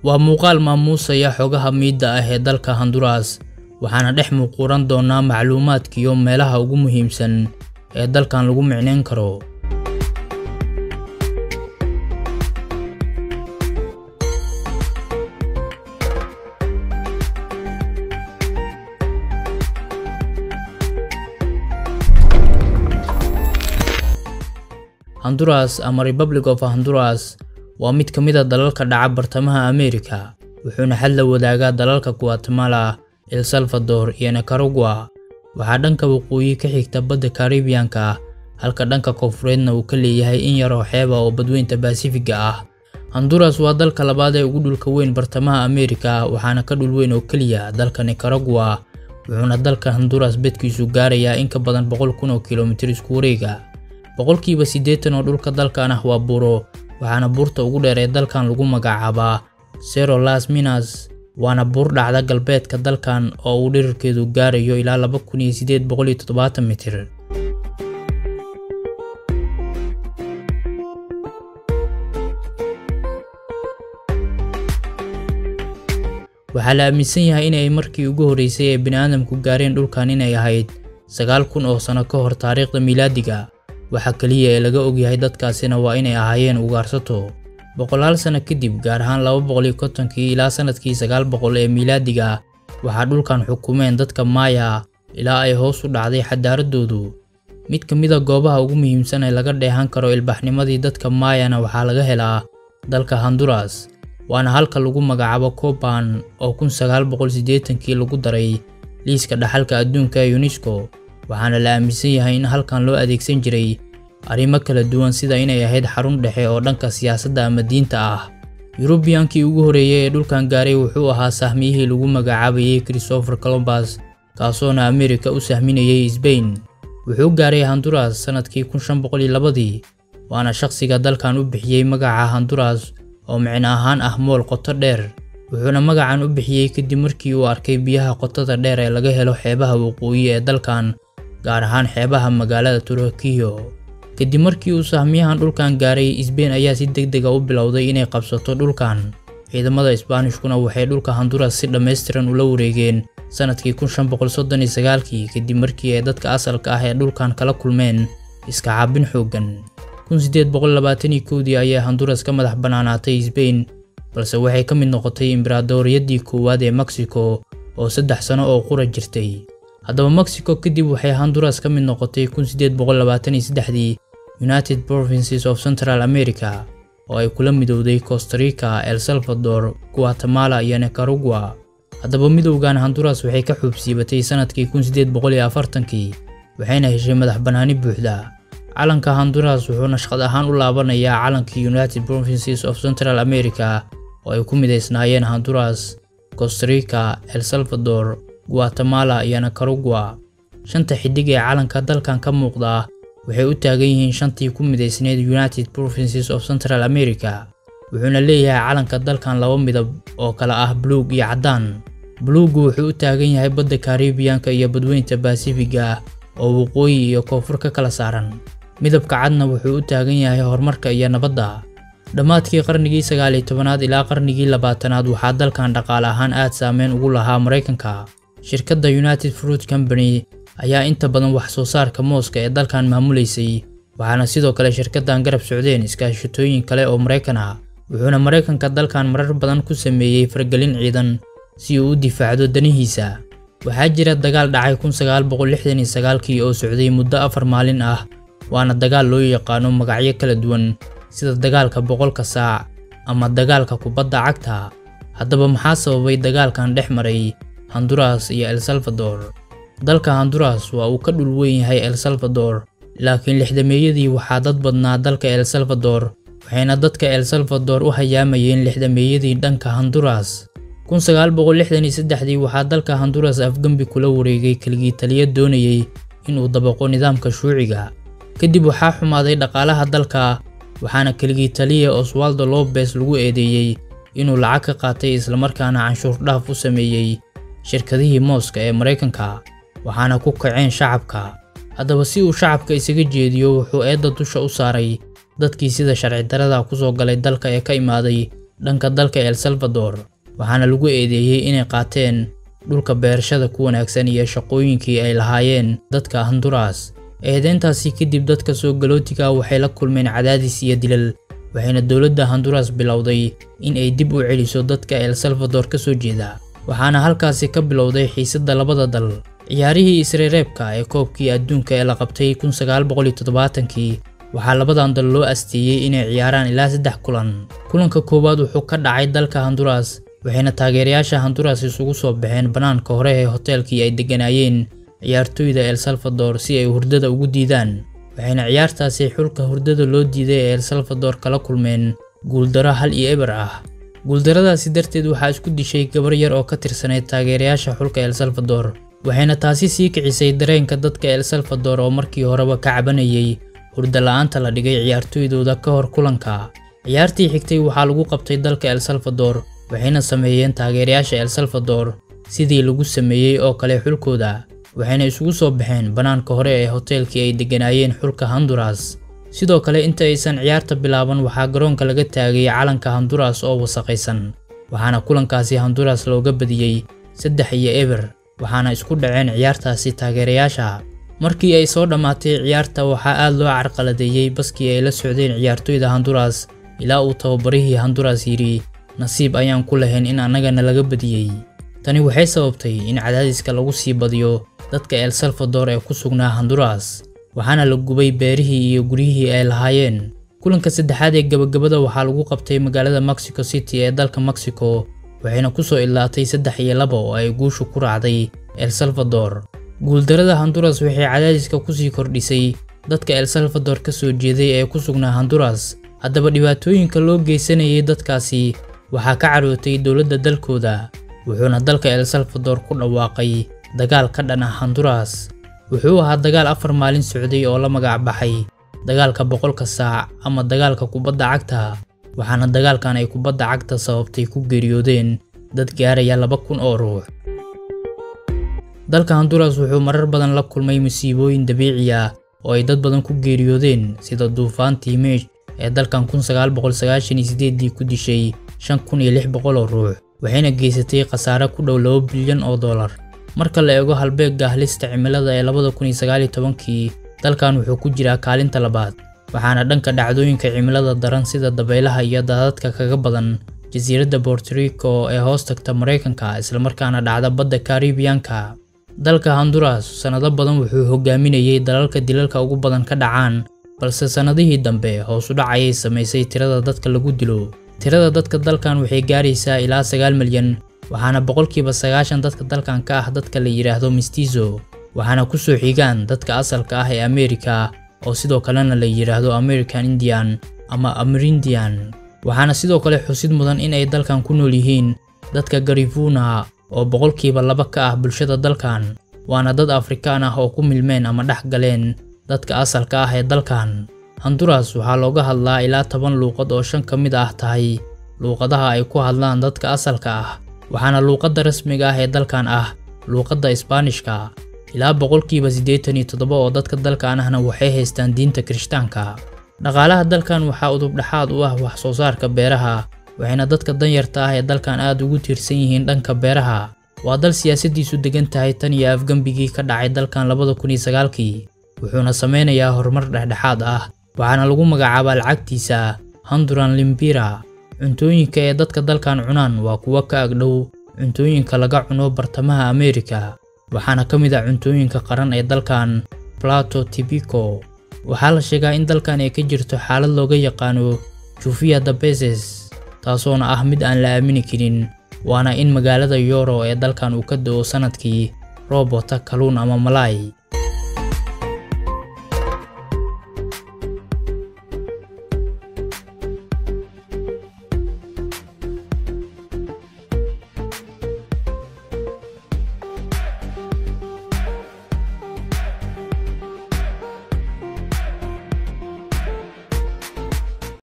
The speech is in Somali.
waa muuqaal maamuusaya xogaha miidda ah ee dalka honduras waxaana dhex muuquuran doonaa macluumaadkiyo meelaha ugu muhiimsan ee dalkan lagu micnayn karo honduras ama republic of honduras waa mid ka mid a dalalka dhaca bartamaha ameerika wuxuuna xad la wadaagaa dalalka guatemala el salvador iyo nicaragua waxaa dhanka waqooyi ka xigta badda karibiyanka halka dhanka koonfureedna uu ka leeyahay in yaroo xeeba oo badweynta basifiga ah honduras waa dalka labaad ee ugu dhulka weyn bartamaha ameerika waxaana ka dhul weyn oo keliya dalka nicaragua wuxuuna dalka honduras bedkiisu gaarayaa in ka badan boqol kun oo kilomitir isku wareega boqolkiiba siddeetan oo dhulka dalkan ah waa buuro waxaana buurta ugu dheer ee dalkan lagu magacaabaa sero las minas waana buur dhacda galbeedka dalkan oo uu dhirirkeedu gaarayo ilaa laba kun iyo siddeed boqol iyo toddobaatan mitir waxaa la aaminsan yahay inay markii ugu horreysay ee bini'aadamku gaareen dhulkan inay ahayd sagaal kun oo sano ka hor taariikhda miilaadiga waxa keliya ee laga ogyahay dadkaasina waa inay ahaayeen ugaarsato boqolaal sano kadib gaar ahaan laba boqol iyo kontonkii ilaa sanadkii sagaal boqol ee miilaadiga waxaa dhulkan xukumeen dadka maaya ilaa ay hoos u dhacday xadaaradoodu mid ka mid a goobaha ugu muhiimsan ee laga dheehan karo ilbaxnimadii dadka maayana waxaa laga helaa dalka honduras waana halka lagu magacaabo coban oo kun sagaal boqol siddeetankii lagu daray liiska dhaxalka adduunka ee unesco waxaana la aaminsan yahay in halkan loo adeegsan jiray arrimo kala duwan sida inay ahayd xarun dhexe oo dhanka siyaasadda ama diinta ah yurubiyankii ugu horreeyey ee dhulkan gaaray wuxuu ahaa sahmiyihii lagu magacaabayay christopher colombus kaasoona ameerika u sahminayay sbain wuxuu gaaray honduras sannadkii kun shan boqol iyo labadii waana shaqsiga dalkan u bixiyey magaca honduras oo micno ahaan ah mool qoto dheer wuxuuna magacan u bixiyey kadib markii uu arkay biyaha qotada dheer ee laga helo xeebaha waqooyi ee dalkan gaar ahaan xeebaha magaalada turakiyo kadib markii uu sahmiyahan dhulkan gaaray sbain ayaa si deg dega u bilowday inay qabsato dhulkan ciidamada isbaanishkuna waxay dhulka honduras si dhammaystiran ula wareegeen sannadkii kun shan boqol soddon iyo sagaalkii kadib markii ay dadka asalka ah ee dhulkan kala kulmeen iska caabin xooggan kun siddeed boqol labaatan iyo kowdii ayay honduras ka madax bannaanaatay sbain balse waxay ka mid noqotay imberaadoriyadii koowaad ee mexico oo saddex sano oo qura jirtay haddaba mexico kadib waxay honduras ka mid noqotay kun siddeed boqol labaatan iyo saddexdii united provinces of central america oo ay kula midowday costa rica el salvador guatemala iyo nicaragua haddaba midowgan honduras waxay ka xuubsiibatay sannadkii kun siddeed boqol iyo afartankii waxayna heshay madax bannaani buuxda calanka honduras wuxuu nashqad ahaan u laabanayaa calankii united provinces of central america oo ay ku midaysnaayeen honduras costa rica el salvador guatemala iyo nicaragua shanta xidig ee calanka dalkan ka muuqda waxay u taagan yihiin shantii ku midaysneyd united provinces of central america wuxuuna leeyahay calanka dalkan laba midab oo kale ah buluug iyo caddaan buluuggu wuxuu u taagan yahay badda karibiyanka iyo badweynta basifiga oo waqooyi iyo koonfur ka kala saaran midabka cadna wuxuu u taagan yahay horumarka iyo nabadda dhammaadkii qarnigii sagaal iyo tobanaad ilaa qarnigii labaatanaad waxaa dalkan dhaqaale ahaan aad saameyn ugu lahaa maraykanka shirkadda united fruit company ayaa inta badan wax soo saarka mooska ee dalkan maamulaysay waxaana sidoo kale shirkaddan garab socdeen iskaashatooyin kale oo maraykan ah wuxuuna maraykanka dalkan marar badan ku sameeyey fargelin ciidan si uu u difaacdo danihiisa waxaa jira dagaal dhacay kun sagaal boqol lixdan iyo sagaalkii oo socday muddo afar maalin ah waana dagaal loo yaqaano magacyo kala duwan sida dagaalka boqolka saac ama dagaalka kubadda cagta haddaba maxaa sababay dagaalkan dhex maray honduras iyo el salvador dalka honduras waa uu ka dhul weyn yahay el salvador laakiin lixdameeyadii waxaa dad badnaa dalka el salvador waxayna dadka el salvador u hayaamayeen lixdameeyadii dhanka honduras kun sagaal boqol lixdan iyo saddexdii waxaa dalka honduras afgembi kula wareegay keligii taliya doonayey inuu dabaqo nidaamka shuuciga kadib waxaa xumaaday dhaqaalaha dalka waxaana keligii taliya oswaldo lobes lagu eedeeyey inuu lacag ka qaatay islamarkaana canshuur dhaaf u sameeyey shirkadihii mooska ee maraykanka waxaana ku kaceen shacabka haddaba si uu shacabka isaga jeediyo wuxuu eedda dusha u saaray dadkii sida sharci darada ku soo galay dalka ee ka imaaday dhanka dalka el salvador waxaana lagu eedeeyey inay qaateen dhulka beerashada ku wanaagsan iyo shaqooyinkii ay lahaayeen dadka honduras eedeyntaasi kadib dadka soo galootiga waxay la kulmeen cadaadis iyo dilal waxayna dowladda honduras bilowday in ay dib u celiso dadka el salvador ka soo jeeda waxaana halkaasi ka bilowday xiisadda labada dal ciyaarihii isreereebka ee koobkii adduunka ee la qabtay kii waxaa labadan dal loo asteeyey inay ciyaaraan ilaa saddex kulan kulanka koowaad wuxuu ka dhacay dalka honduras waxayna taageerayaasha honduras isugu soo baxeen bannaanka hore ee hoteelkii ay degganaayeen ciyaartooyda el salvador si ay hurdada ugu diidaan waxayna ciyaartaasi xulka hurdada loo diiday ee el salvador kala kulmeen guuldaro hal iyo eber ah guuldaradaasi darteed waxaa isku dishay gabar yar oo ka tirsanayd taageerayaasha xulka el salvador waxayna taasi sii kicisay dareenka dadka el salvador oo markii horeba ka cabanayay hurda la-aanta la dhigay ciyaartooydooda ka hor kulanka ciyaartii xigtay waxaa lagu qabtay dalka el salvador waxayna sameeyeen taageerayaasha el salvador sidii lagu sameeyey oo kale xulkooda waxayna isugu soo baxeen bannaanka hore ee hoteelkii ay degganaayeen xulka honduras sidoo kale inta aysan ciyaarta bilaaban waxaa garoonka laga taagay calanka honduras oo wasaqaysan waxaana kulankaasi honduras looga badiyey saddex iyo eber waxaana isku dhaceen ciyaartaasi taageerayaasha markii ay soo dhammaatay ciyaarta waxaa aad loo carqaladeeyey baskii ay la socdeen ciyaartooyda honduras ilaa uu tababarihii honduras yidhi nasiib ayaan ku lahayn in annagana laga badiyey tani waxay sababtay in cadaadiska lagu sii badiyo dadka el salvador ee ku sugnaa honduras waxaana la gubay beerihii iyo guryihii ay lahaayeen kulanka saddexaad ee gebagabada waxaa lagu qabtay magaalada mexico city ee dalka mexico waxayna ku soo idlaatay saddex iyo laba oo ay guushu ku raacday el salvador guuldarada honduras waxay cadaadiska kusii kordhisay dadka el salvador ka soo jeeday ee ku sugnaa honduras haddaba dhibaatooyinka loo geysanayay dadkaasi waxaa ka carootay dowladda dalkooda wuxuuna dalka el salvador ku dhawaaqay dagaal ka dhan ah honduras wuxuu ahaa dagaal afar maalin socday oo la magac baxay dagaalka boqolka saac ama dagaalka kubadda cagta waxaana dagaalkan ay kubadda cagta sababtay ku geeriyoodeen dad gaaraya laba kun oo ruux dalka honduras wuxuu marar badan la kulmay musiibooyin dabiici ah oo ay dad badan ku geeriyoodeen sida duufaantii meesh ee dalkan dii ku dishay shan kun iyo lix boqol oo ruux waxayna geysatay khasaare ku dhow laba bilyan oo dollar marka la eego halbeegga halista cimilada ee labada kun iyo sagaal iyo tobankii dalkan wuxuu ku jiraa kaalinta labaad waxaana dhanka dhacdooyinka cimilada daran sida dabaylaha iyo daadadka kaga badan jasiiradda bortorico ee hoos tagta maraykanka islamarkaana dhacda badda karibiyanka dalka honduras sannado badan wuxuu hogaaminayay dalalka dilalka ugu badan ka dhacaan balse sannadihii dambe hoos u dhac ayay samaysay tirada dadka lagu dilo tirada dadka dalkan waxay gaaraysaa ilaa sagaal milyan waxaana boqolkiiba sagaashan dadka dalkan ka ah dadka la yidhaahdo mistizo waxaana ku soo xigaan dadka asalka ah ee ameerika oo sidoo kalena la yidhaahdo american indian ama amerindian waxaana sidoo kale xusid mudan in ay dalkan ku nool yihiin dadka garifuna oo boqolkiiba laba ka ah bulshada dalkan waana dad afrikaan ah oo ku milmeen ama dhex galeen dadka asalka ah ee dalkan honduras waxaa looga hadlaa ilaa toban luuqad oo shan ka mid ah tahay luuqadaha ay ku hadlaan dadka asalka ah waxaana luuqadda rasmiga ah ee dalkan ah luuqadda isbaanishka ilaa boqolkiiba siddeetan iyo toddoba oo dadka dalkan ahna waxay haystaan diinta kirishtaanka dhaqaalaha dalkan waxaa udubdhaxaad u ah wax soo saarka beeraha waxayna dadka danyarta ah ee dalkan aad ugu tiirsan yihiin dhanka beeraha waa dal siyaasaddiisu degan tahay tan iyo afgembigii ka dhacay dalkan labada kun iyo sagaalkii wuxuuna sameynayaa horumar dhexdhexaad ah waxaana lagu magacaabaa lacagtiisa honduran limbira cuntooyinka ee dadka dalkan cunaan waa kuwo ka agdhow cuntooyinka laga cuno bartamaha ameerika waxaana ka mid ah cuntooyinka qaran ee dalkan plato tibico waxaa la sheegaa in dalkan ay ka jirto xaalad looga yaqaano jufia dabeses taasoona ah mid aan la aamini karin waana in magaalada yoro ee dalkan uu ka do-o sanadkii roob wata kaluun ama malaay